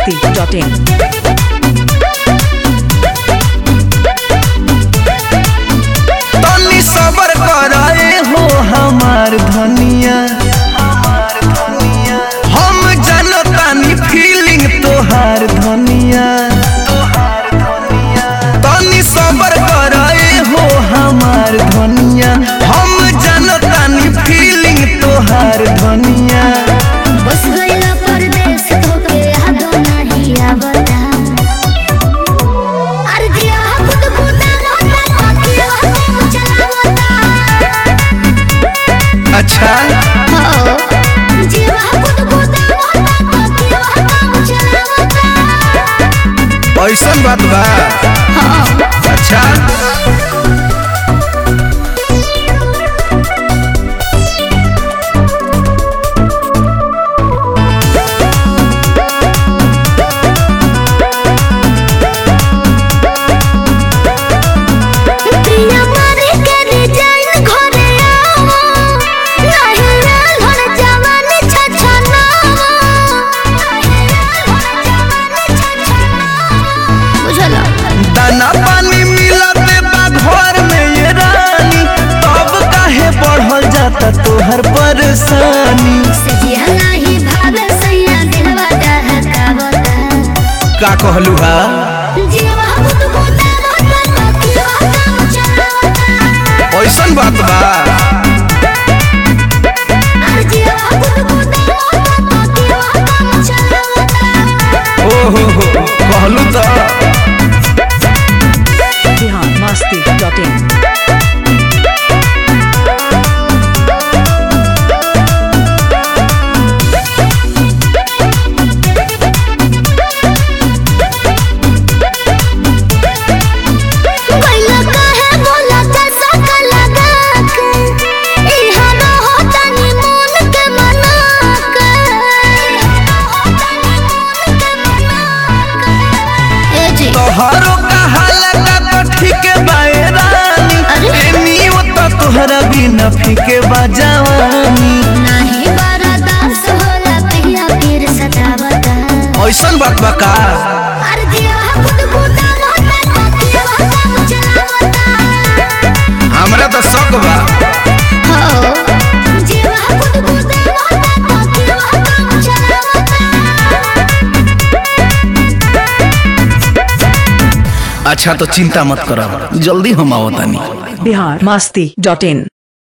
biharmasti.in तनी सबर कराए हो हमार धनिया हम जनतानी फीलिंग तोहार धनिया तनी सबर कराए हो हमार धनिया हम जनतानी फीलिंग तोहार धनिया बस गइला परदेस तोके यादो नाही आवता अर्जिया खुद खुदा रहता अकेला तू चलावता अच्छा हो जीवा खुद खुदा रहता अकेला तू चलावता ऐसन बात बा अच्छा प्रिया मारे के डिजाइन घरे आवो नाही लाल हर जवानी छछना नाही लाल हर जवानी छछना बुझला दाना पानी मिलते बा घर में ये रानी तब काहे बढ़ल जाता तोहर परेशानी सजिया नाही भावे सैया दिलवा दहकावता का कहलू हा जीवा खुद खुदा रहता अकेला काम चलावता ऐसन बात बा अरे जीवा खुद खुदा रहता अकेला काम चलावता ओ हो हो कहलू तो biharmasti.in गइला काहे बोला कैसा का लगा के इहा न होता नि मन के मना के ए जी तोहरो कहाला का तो ठीक बाए रानी अरे? एनी वो तो तोहरा बिना फीके बा जवानी नाही बारा दास होला पिया फिर सतावता ऐसन बात बा का अरे जिया खुद खुदा रहता अकेला काम चलावता हमरा तो शक बा हो जिया खुद खुदा रहता अकेला काम चलावता अच्छा तो चिंता मत करो जल्दी हम आवतानी biharmasti.in